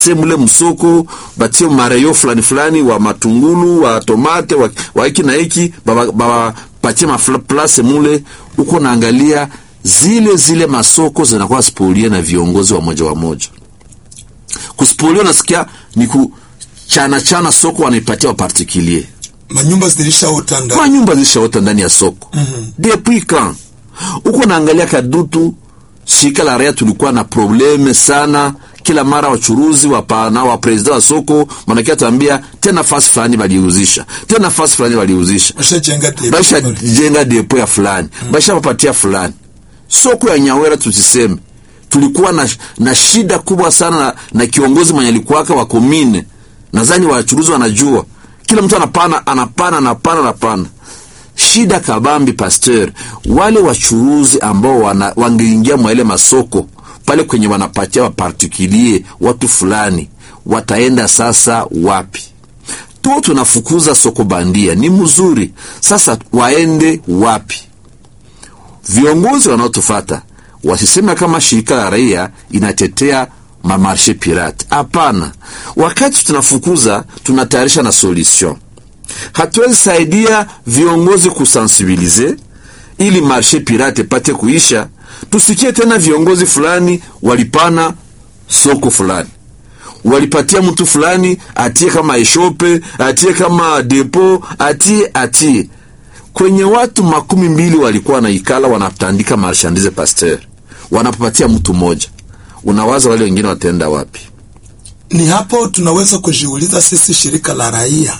batie mule msoko batie mareyo fulani fulani wa matungulu wa tomate wa, wa hiki na hiki bapatie maplace mule uko naangalia zile zile masoko zinakuwa spolie na viongozi wa moja wa moja kuspolio nasikia ni kuchana chana soko wanaipatia wapartikulier manyumba zilishaota ndani manyumba zilishaota ndani ya soko mm-hmm. depuis quand uko naangalia kadutu shirika la raia tulikuwa na probleme sana kila mara wachuruzi wapana wa president wa soko manakia tuambia tena nafasi fulani waliuzisha tena nafasi fulani waliuzisha bashajenga depo basha pale. jenga depo ya fulani mm. basha wapatia fulani soko ya nyawera tusiseme tulikuwa na, na shida kubwa sana na, na kiongozi mwenye alikuwaka wa komine nadhani wachuruzi wanajua kila mtu anapana anapana anapana anapana shida kabambi pasteur wale wachuruzi ambao wana, wangeingia mwa ile masoko pale kwenye wanapatia wapartikulie watu fulani wataenda sasa wapi tu tunafukuza soko bandia ni mzuri sasa waende wapi viongozi wanaotufata wasisema kama shirika la raia inatetea mamarshe pirate hapana wakati tunafukuza tunatayarisha na solution hatuwezi saidia viongozi kusensibilize ili marshe pirate pate kuisha tusikie tena viongozi fulani walipana soko fulani walipatia mtu fulani atie kama eshope atie kama depo atie atie kwenye watu makumi mbili walikuwa wanaikala wanatandika marshandise pasteur wanapopatia mtu mmoja unawaza wale wengine wataenda wapi ni hapo tunaweza kujiuliza sisi shirika la raia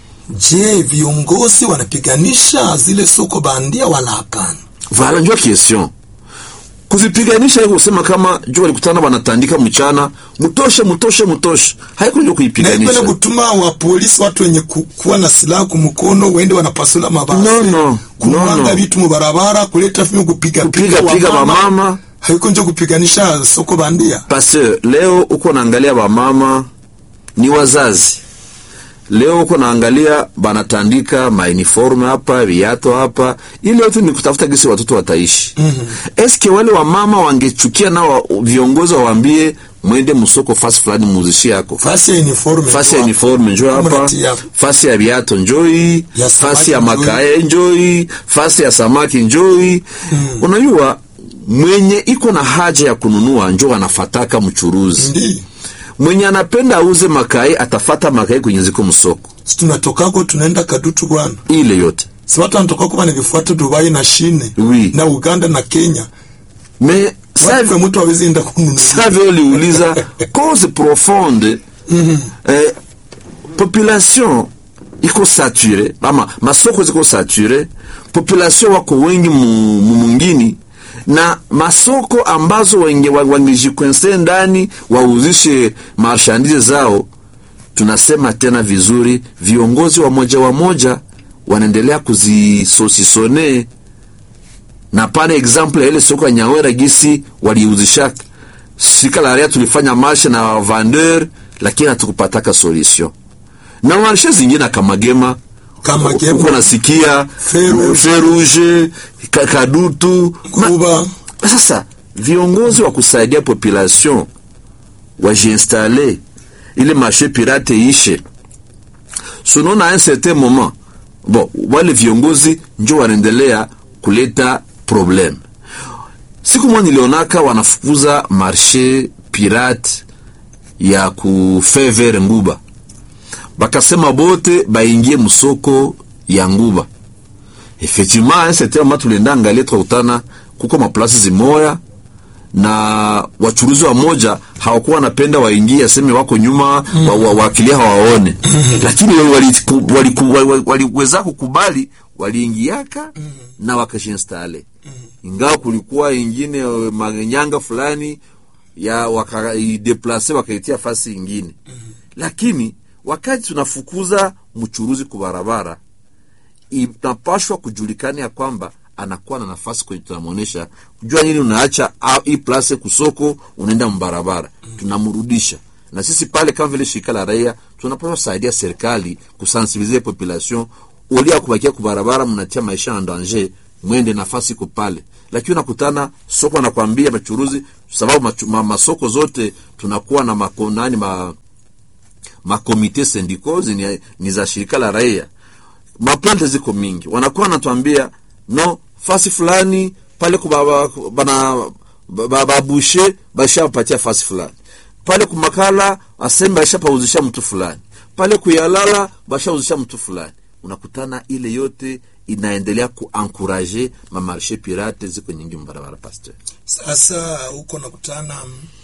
je viongozi wanapiganisha zile soko bandia wala hapana vala njua question kuzipiganisha haiko kusema kama juu walikutana wanatandika mchana mutoshe mutoshe mutoshe haiko ndio na hivyo kuipiganisha kutuma wa polisi watu wenye ku, kuwa na silaha kumkono wende wanapasula mabasi No, no, kumwanga no, no. vitu mubarabara kuleta fime kupiga Kupiga- piga wamama. haiko njo kupiganisha soko bandia pasteur leo uko naangalia wamama ni wazazi leo uko naangalia banatandika mauniforme hapa viato hapa ili yote ni kutafuta gisi watoto wataishi mm-hmm. eske wale wamama wangechukia nao wa- viongozi wawaambie mwende msoko fasi fulani muzishi yako fasi ya uniforme fasi ya njo uniforme njo hapo. hapa Mnatia- fasi ya viato njoi Ya samaki fasi ya njoi. makae njoi fasi ya samaki njoi mm. unajua mwenye iko na haja ya kununua njo anafataka mchuruzi ndi mwenye anapenda auze makai atafata makai kwenye ziko msoko si tunatokako tunaenda kadutu bwana ile yote si watu wanatokako banavifuata dubai na shine Oui. na uganda na kenya me watu kwa mtu awezi enda kununua savyo uliuliza cause profonde eh, population iko sature ama masoko ziko sature population wako wengi mu- mu- mungini na masoko ambazo wenge- wa- wangejikwense ndani wauzishe marshandise zao tunasema tena vizuri viongozi wa moja wa moja wanaendelea kuzisosisone na pane example ya ile soko ya nyawera gisi waliuzishaka shirika la raia tulifanya marshe na vendeur lakini hatukupataka solution na marshe zingine akamagema Kamagema. uko nasikia Feru- feruge ka- kadutu Ma- kuba sasa viongozi wa kusaidia population wajiinstale ile marché pirate ishe sunona un certain moment bon wale viongozi njo wanaendelea kuleta probleme siku moja nilionaka wanafukuza marché pirate ya kufevere nguba bakasema bote baingie msoko ya nguba effectivement un certain moment tulienda angalia tukakutana kuko maplasi zimoya na wachuruzi wa moja hawakuwa wanapenda waingie aseme wako nyuma mm. wa, wa, wakilia hawaone lakini waliweza wali, wali, wali, wali kukubali waliingiaka mm. na wakashinstale mm. ingawa kulikuwa ingine eh, manyanga fulani ya wakaideplase wakaitia fasi ingine mm. lakini wakati tunafukuza mchuruzi kubarabara inapashwa kujulikana ya kwamba anakuwa na nafasi kwenye tunamwonyesha kujua nini unaacha ah, hii place kusoko unaenda mbarabara tunamrudisha na sisi pale kama vile shirika la raia tunapaswa saidia serikali kusensibilize population ulia kubakia kubarabara mnatia maisha en danger mwende nafasi iko pale lakini unakutana soko anakwambia machuruzi sababu machu, ma, masoko zote tunakuwa na makonani ma, makomite syndicaux ni, ni za shirika la raia maplante ziko mingi wanakuwa wanatuambia no fasi fulani pale kubaba, bana babushe bashapatia fasi fulani pale kumakala aseme bashapauzisha mtu fulani pale kuyalala bashauzisha mtu fulani unakutana ile yote inaendelea kuankuraje mamarshe pirate ziko nyingi mbarabara pasteur sasa huko nakutana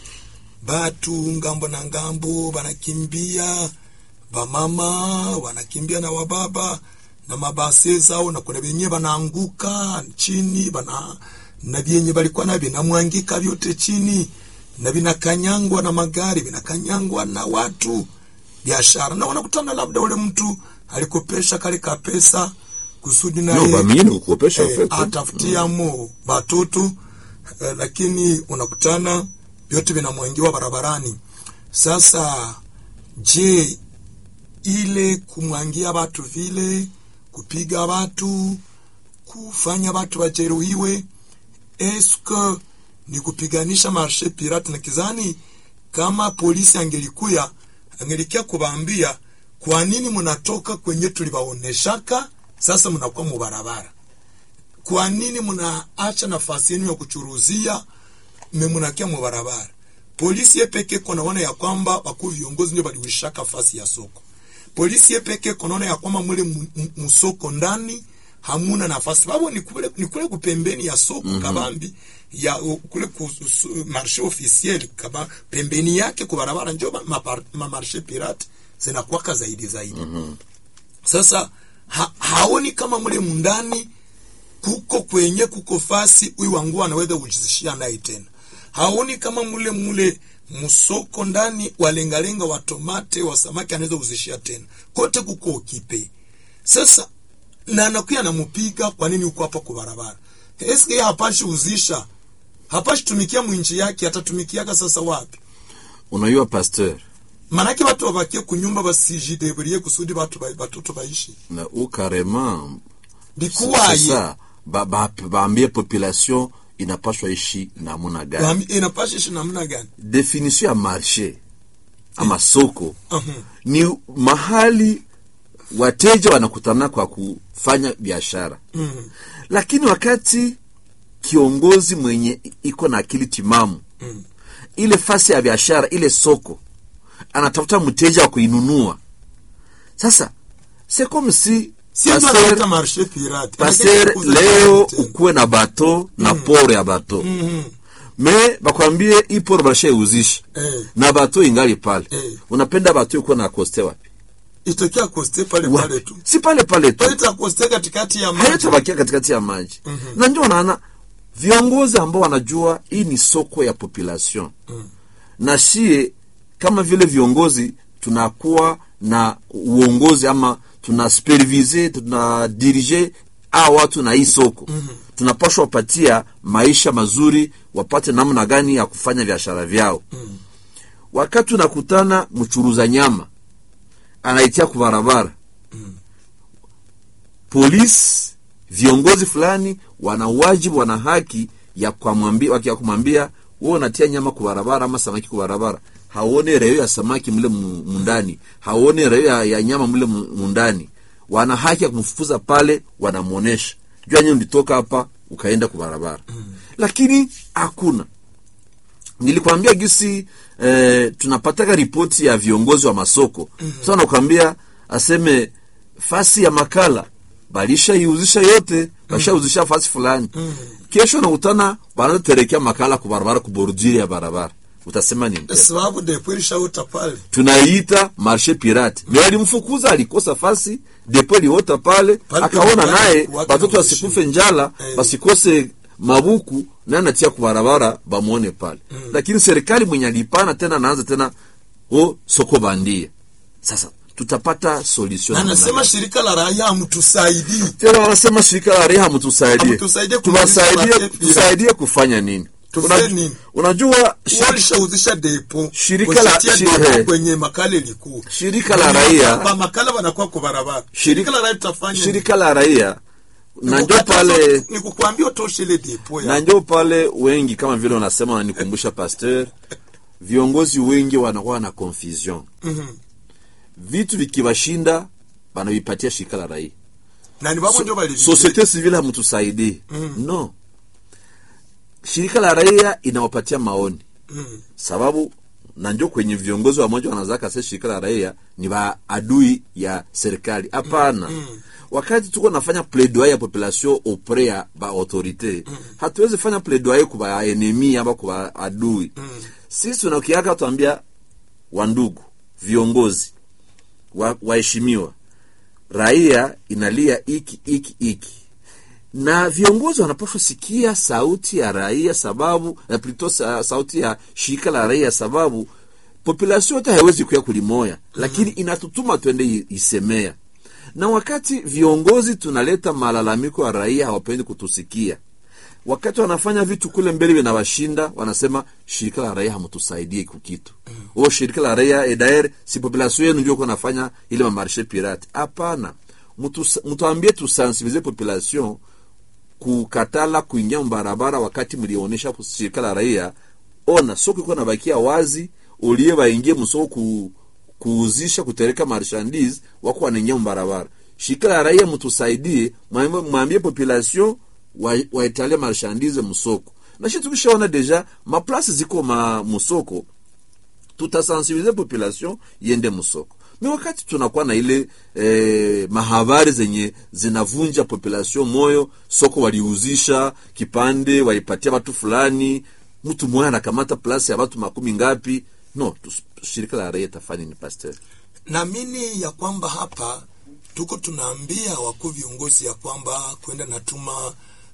batu ngambo na ngambo banakimbia bamama wanakimbia na wababa na mabase zao na kuna benye banaanguka chini bana na vyenye balikuwa na vinamwangika vyote chini na vinakanyangwa na magari vinakanyangwa na watu biashara na wanakutana labda ule mtu alikopesha kale ka pesa kusudi no, naye bamini kukopesha eh, pepe. atafutiamo batoto eh, lakini unakutana vyote vinamwangiwa barabarani sasa je ile kumwangia watu vile kupiga watu kufanya watu wajeruhiwe eske ni kupiganisha marshe pirate na kizani kama polisi angelikuya angelikia kubaambia kwa nini mnatoka kwenye tulibaoneshaka sasa mnakuwa mubarabara kwa nini mnaacha nafasi yenu ya kuchuruzia memunakia mubarabara polisi yepeke konaona ya kwamba wakuu viongozi ndio baliwishaka fasi ya soko polisi yepeke konaona ya kwamba mule mu- mu- musoko ndani hamuna nafasi babo ni kule, ni kule kupembeni ya soko mm -hmm. kabambi ya u- kule ku su- marshe officiel kaba pembeni yake kwa barabara njo ma, ma, ma marshe pirate zinakuwaka zaidi zaidi mm -hmm. sasa ha, haoni kama mule mundani kuko kwenye kuko fasi huyu wangu anaweza kujizishia naye tena haoni kama mule mule msoko ndani walengalenga wa tomate wa samaki anaweza kuzishia tena kote kuko ukipe sasa na anakuya namupiga kwa nini uko hapa kwa barabara eske yeye hapashi uzisha hapashi tumikia mwinji yake atatumikiaka sasa wapi unajua pasteur manake watu wabakie kunyumba basijideburie kusudi batu ba- batoto baishi na u carrément bikuwaye sasa ba, ba, baambie population inapaswa ishi namuna gani Wami- inapasha ishi namna gani definition ya marché ama soko Mhm. ni mahali wateja wanakutana kwa kufanya biashara Mhm. lakini wakati kiongozi mwenye iko na akili timamu Mm. ile fasi ya biashara ile soko anatafuta mteja wa kuinunua sasa c'est comme si si ndo pasteur- anaita marshe pirate pasteur Anataka kuuza leo tena. ukuwe na bato na poro ya bato Mhm. me bakwambie hii poro bashauzisha Eh. na bato ingali pale Eh. unapenda bato ikuwe na koste wapi itakia koste pale pale Wapi? tu si pale pale tu pale itakoste katikati ya maji hayatabakia katikati ya maji na ndio naona viongozi ambao wanajua hii ni soko ya population na shie kama vile viongozi tunakuwa na uongozi ama tuna supervise tuna dirige a watu na hii soko tunapashwa wapatia maisha mazuri wapate namna gani ya kufanya biashara vyao wakati unakutana mchuruza nyama anaitia kubarabara polisi viongozi fulani wana wajibu wana haki ya kumwambia ya kumwambia wewe unatia nyama kwa barabara ama samaki kwa barabara haone reo ya samaki mle mu- mundani haone reo ya, ya nyama mle mu- mundani wana haki ya kumfukuza pale wanamwonesha jua nyewe ulitoka hapa ukaenda kwa barabara lakini hakuna nilikwambia gisi eh, tunapataka ripoti ya viongozi wa masoko mm -hmm. sa nakwambia aseme fasi ya makala balishaiuzisha yote bashauzisha fasi fulani mm -hmm. kesho nakutana banaterekea makala ku barabara ku bordure ya barabara utasema nini tena? sababu depo ilishauta pale tunaiita marshe pirate me alimfukuza alikosa fasi depo liota pale Pale akaona pale naye watu batoto wanaishi. wasikufe njala Eh. basikose mabuku naye anatia kubarabara bamwone pale lakini serikali mwenye alipana tena anaanza tena o soko bandia sasa tutapata solution na namna nasema gani? shirika la raia hamtusaidii tena wanasema shirika la reha mtusaidie Hamtusaidie kumaliza tuwasaidie mapepe. tusaidie kufanya nini Tufanye Una- nini? unajua shi- walishauzisha depo Shirika la- Kusitia shi- depo eh. kwenye makala ilikuwa Shirika la raia- Ba- makala wanakuwa kwa barabara shirika la raia tutafanya shirika la raia na njo pale ni kukuambia utoshe ile depo na ya njo pale wengi kama vile unasema wananikumbusha pasteur viongozi wengi wanakuwa na confusion Mhm. vitu vikiwashinda wanavipatia shirika la raia na ni babo ndio bali societe civile hamtusaidii no shirika la raia inawapatia maoni mm. sababu na njo kwenye viongozi wamoja wanazaka se shirika la raia ni waadui ya serikali hapana wakati tuko nafanya plaidoyer ya population auprès ya ba autorité hatuwezi fanya plaidoyer kwa ba enemi ama kwa adui sisi tunakiaka tuambia wandugu viongozi wa- waheshimiwa raia inalia iki iki iki na viongozi wanapaswa sikia sauti ya raia sababu na plito sa, sauti ya shirika la raia sababu population yote haiwezi kuya kulimoya lakini inatutuma twende i- isemea na wakati viongozi tunaleta malalamiko ya raia hawapendi kutusikia wakati wanafanya vitu kule mbele vinawashinda wanasema shirika la raia hamtusaidie kukitu mm. o shirika la raia edaer si population yenu ndio nafanya ile mamarshe pirate hapana Mutus- mtuambie tusensibilize population kukatala kuingia mbarabara wakati mlionyesha shirika la raia ona soko iko nabakia wazi ulie waingie msoko ku, kuuzisha kutereka marchandise wako wanaingia mbarabara shirika la raia mtusaidie mwambie mwambie population wa- waitalie marchandise msoko na shi tukishaona deja maplasi ziko ma musoko tutasensibilize population yende msoko mi wakati tunakuwa na ile eh, mahabari zenye zinavunja population moyo soko waliuzisha kipande walipatia watu fulani mtu mmoja anakamata plasi ya watu makumi ngapi no tus- shirika la raia tafani ni pasteur naamini ya kwamba hapa tuko tunaambia wakuu viongozi ya kwamba kwenda natuma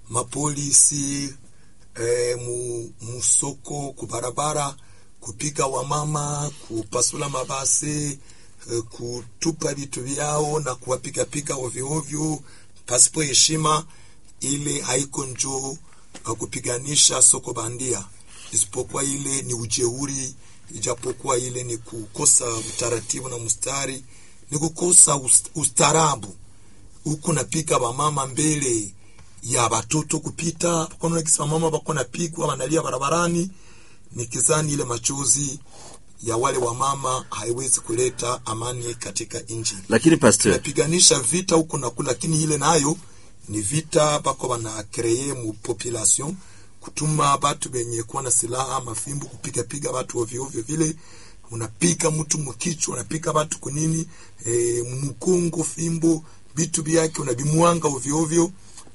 mapolisi e, mu, musoko kubarabara kupiga wamama kupasula mabasi e, kutupa vitu vyao na kuwapigapiga ovyoovyo pasipo heshima ile haiko njo uh, kupiganisha soko bandia isipokuwa ile ni ujeuri ijapokuwa ile ni kukosa utaratibu na mstari ni kukosa ust- ustarabu huku napika wamama mbele ya watoto kupita kona kisi wamama bako napigwa wanalia barabarani nikizani ile machozi ya wale wamama haiwezi kuleta amani katika nchi lakini pasteur tunapiganisha vita huku na kule, lakini ile nayo ni vita bako bana kreye mu population kutuma batu benye kuwa na silaha mafimbo kupigapiga batu ovyo ovyo vile unapiga mtu mkichwa unapiga batu kunini e, mkongo fimbo vitu vyake unabimwanga ovyo ovyo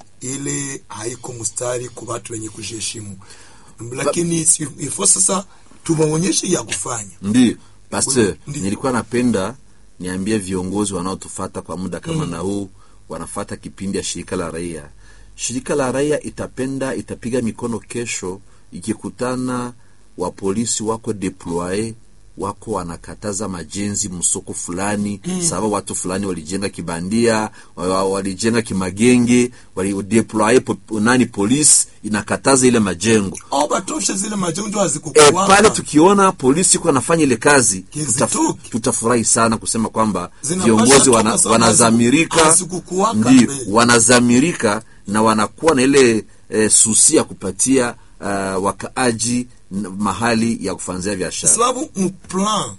ile haiko mstari kwa watu wenye kujiheshimu lakini si- ifo sasa tuwaonyeshe ya kufanya ndio pasteur Ndio. nilikuwa napenda niambie viongozi wanaotufata kwa muda kama na huu wanafata kipindi ya shirika la raia shirika la raia itapenda itapiga mikono kesho ikikutana wapolisi wako deploye wako wanakataza majenzi msoko fulani mm. sababu watu fulani walijenga kibandia wa- wa- walijenga kimagenge walideploye po, nani polisi inakataza ile majengo au batoshe zile majonjo e, hazikukuwaka pale tukiona polisi iko anafanya ile kazi Kizitoki. tutaf- tutafurahi sana kusema kwamba Zinapasha viongozi wana, toka sababu wanazamirika hazikukuwaka ndio mbele. wanazamirika na wanakuwa na ile e, susi ya kupatia uh, wakaaji n- mahali ya kufanzia biashara sababu mplan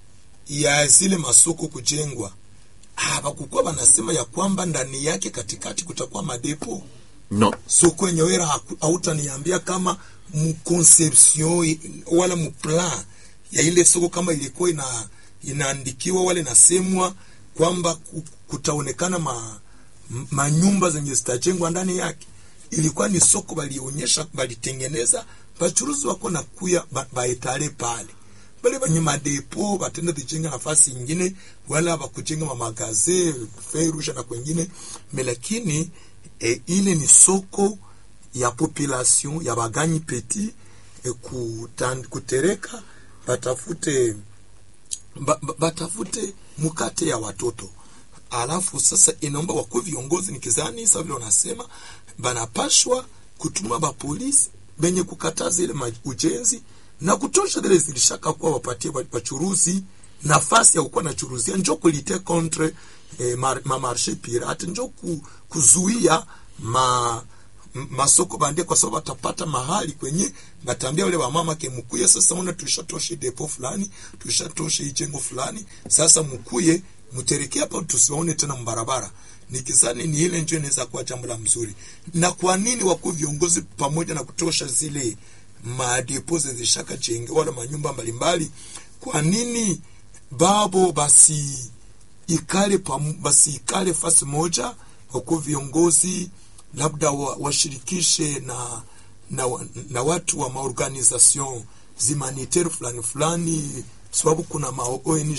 ya zile masoko kujengwa hawakukuwa wanasema ya kwamba ndani yake katikati kutakuwa madepo no soko yenyewe haku- hautaniambia kama mconception i- wala mplan ya ile soko kama ilikuwa ina inaandikiwa wala inasemwa kwamba ku- kutaonekana ma, m- manyumba zenye zitajengwa ndani yake ilikuwa ni soko balionyesha balitengeneza bachuruzi wako na kuya ba- baetale pale bale banye madepo batenda kujenga nafasi ingine wala bakujenga mamagaze ferusha na kwengine me lakini e, ile ni soko ya population ya baganyi peti e, kutan, kutereka batafute ba, ba, batafute mukate ya watoto alafu sasa inaomba wakuu viongozi nikizani sa vile wanasema banapashwa kutuma bapolisi benye kukataza ile ma- ujenzi na kutosha zile zilishaka kuwa wapatie ba- bachuruzi nafasi ya kukuwa nachuruzia njo kulite contre eh, mar, mamarshe pirate njo ku, kuzuia ma m- masoko bandia kwa sababu atapata mahali kwenye batambia wale wamama ke mkuye sasa una tulishatoshe depo fulani tulishatoshe ijengo fulani sasa mkuye mterekea hapa tusiwaone tena mbarabara nikizani ni ile ndio inaweza kuwa jambo la mzuri na kwa nini wakuu viongozi pamoja na kutosha zile madepo zishaka jenge wala manyumba mbalimbali kwa nini babo basi ikale pam, basi ikale fasi moja wakuu viongozi labda wa- washirikishe na, na, wa- na watu wa maorganisation zimanitaire fulani fulani sababu kuna ma ONG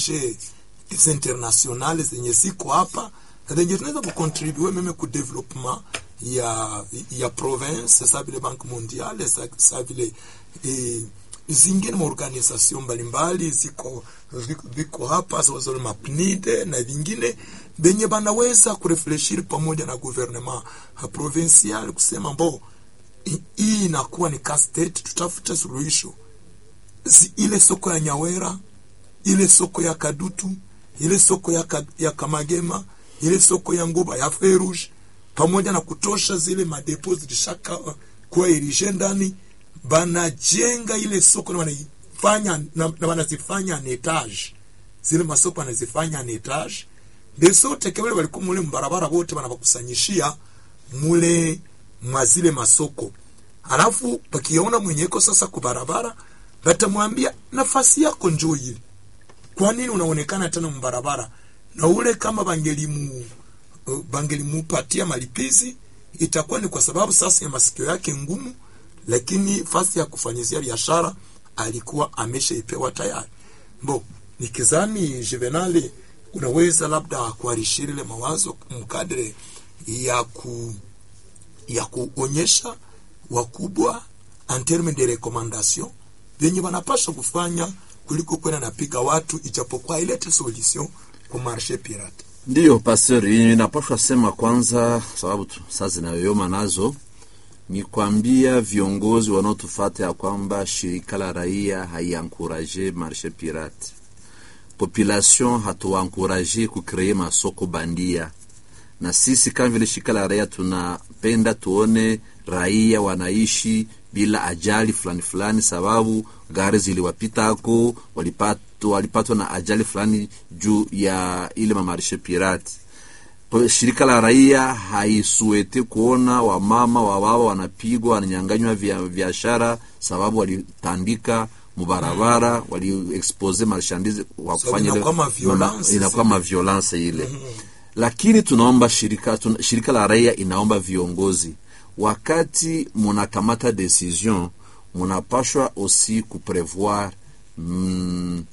hizi internationale zenye ziko hapa na zenye tunaweza kucontribue meme ku development ya ya province sa vile banque mondiale sa, sa vile eh, zingine maorganisation mbalimbali ziko ziko, ziko hapa sawazo mapnide na vingine benye banaweza kurefleshiri pamoja na gouvernement ha provincial kusema mbo hi- hii inakuwa ni ka state tutafute suluhisho Zi- ile soko ya nyawera ile soko ya kadutu ile soko ya, ka, ya kamagema ile soko ya nguba ya ferush pamoja na kutosha zile madepo zilishaka uh, kuwa irishe ndani banajenga ile soko na wanaifanya na, na wanazifanya en etage zile masoko wanazifanya en etage ndesote kebele walikuwa mule mbarabara wote wanabakusanyishia mule mwa zile masoko alafu pakiona mwenyeko sasa kubarabara batamwambia nafasi yako njoo ile kwa nini unaonekana tena mbarabara na ule kama bangelimu uh, bangelimupatia malipizi itakuwa ni kwa sababu sasa ya masikio yake ngumu lakini fasi ya kufanyizia biashara alikuwa ameshaipewa tayari bo nikizani juvenali unaweza labda kuarishiri ile mawazo mkadre ya ku ya kuonyesha wakubwa en terme de recommandation vyenye wanapasha kufanya kuliko kwenda napiga watu ijapokuwa ilete solution ku marché pirate ndiyo pastor inapashwa sema kwanza sababu tu- saa zinayoyoma nazo ni kwambia viongozi wanaotufata ya kwamba shirika la raia haiankuraje marshe pirate population hatuankuraje kukree masoko bandia na sisi kama vile shirika la raia tunapenda tuone raia wanaishi bila ajali fulani fulani sababu gari ziliwapitako walipatwa walipatwa na ajali fulani juu ya ile mamarishe pirati Kwa shirika la raia haisuete kuona wamama wababa wanapigwa wananyanganywa vya biashara sababu walitandika mubarabara waliexpose marchandise wa Sababu kufanya ile- inakuwa maviolence inakuwa maviolence ile lakini tunaomba shirika, tuna, shirika la raia inaomba viongozi wakati munakamata decision munapashwa aussi kuprevoir mm,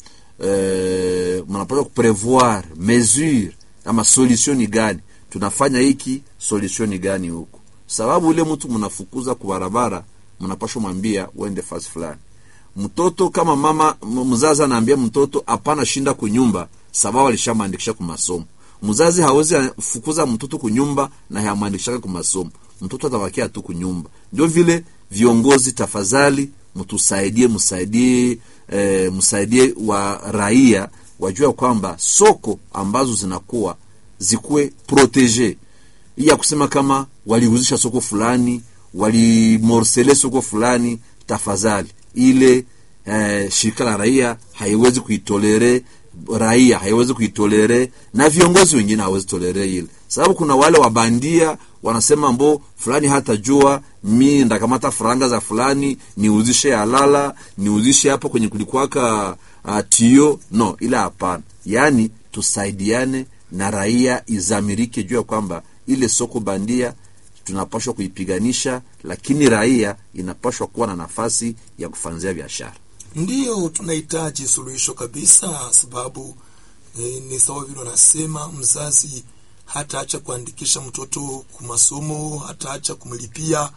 eh, munapashwa kuprevoir mesure ama solution ni gani tunafanya hiki solution ni gani huku sababu ule mtu mnafukuza kubarabara mnapashwa mwambia uende fasi fulani mtoto kama mama m- mzazi anaambia mtoto hapana shinda kunyumba sababu alishamwandikisha kumasomo mzazi hawezi fukuza mtoto kunyumba na hayamwandikishaka kumasomo mtoto atabakia tu kunyumba ndio vile viongozi tafadhali mtusaidie msaidie eh, msaidie wa raia wajua kwamba soko ambazo zinakuwa zikuwe protege hii ya kusema kama walihuzisha soko fulani walimorsele soko fulani tafadhali ile eh, shirika la raia haiwezi kuitolere raia haiwezi kuitolere na viongozi wengine hawezi tolere ile sababu kuna wale wabandia wanasema mbo fulani hatajua mi ndakamata faranga za fulani niuzishe halala niuzishe hapo kwenye kulikuwaka uh, tio no ile hapana yaani tusaidiane na raia izamirike juu ya kwamba ile soko bandia tunapashwa kuipiganisha lakini raia inapashwa kuwa na nafasi ya kufanzia biashara ndiyo tunahitaji suluhisho kabisa sababu e, ni sawa vile wanasema mzazi hataacha kuandikisha mtoto kumasomo hataacha kumlipia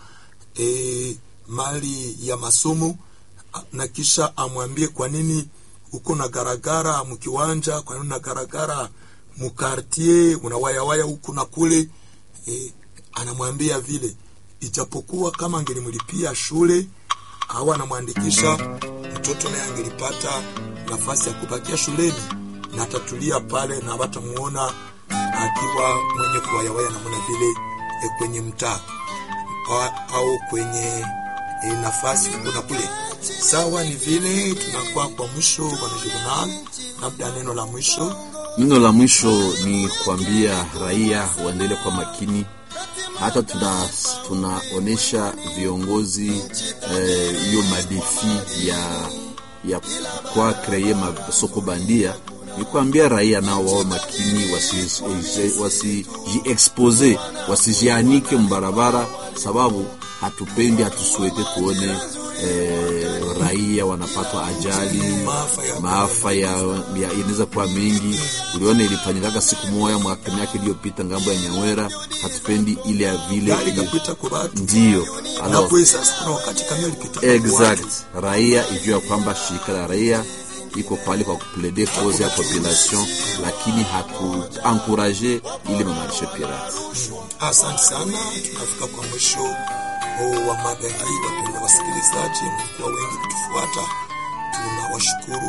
e, mali ya masomo a- na kisha amwambie kwa nini uko na garagara mkiwanja kwa nini na garagara mukartier unawayawaya huku na kule e, anamwambia vile ijapokuwa kama angelimlipia shule au anamwandikisha mtoto naye angelipata nafasi ya kubakia shuleni na atatulia pale na watamuona akiwa mwenye kuwayawaya namna vile e, kwenye mtaa a- au kwenye e, nafasi kuna kule sawa. Ni vile tunakuwa kwa mwisho, bwana Juvenal, labda neno la mwisho Neno la mwisho ni kuambia raia waendelee kwa makini, hata tuna tunaonesha viongozi hiyo eh, madefi ya ya kwa kreye masoko bandia, ni kuambia raia nao wawe makini, wasijiexpose wasijianike mbarabara, sababu hatupendi hatusuete tuone eh, raia wanapatwa ajali maafa ya maafa ya, ya inaweza kuwa mengi. Uliona ilifanyikaga siku moja mwaka miaka iliyopita ngambo ya Nyawera. Hatupendi ile ya vile gari ikapita kwa watu ndio na alors, kwa sasa kuna wakati kamio lipita kwa exact watu. raia ijua kwamba shirika la raia iko pale kwa kuplede cause ya population, lakini hatu encourage ile mamarishe pirate. Asante sana, tunafika kwa mwisho huu wa mada hii. Wapendwa wasikilizaji, mlikuwa wengi kutufuata, tunawashukuru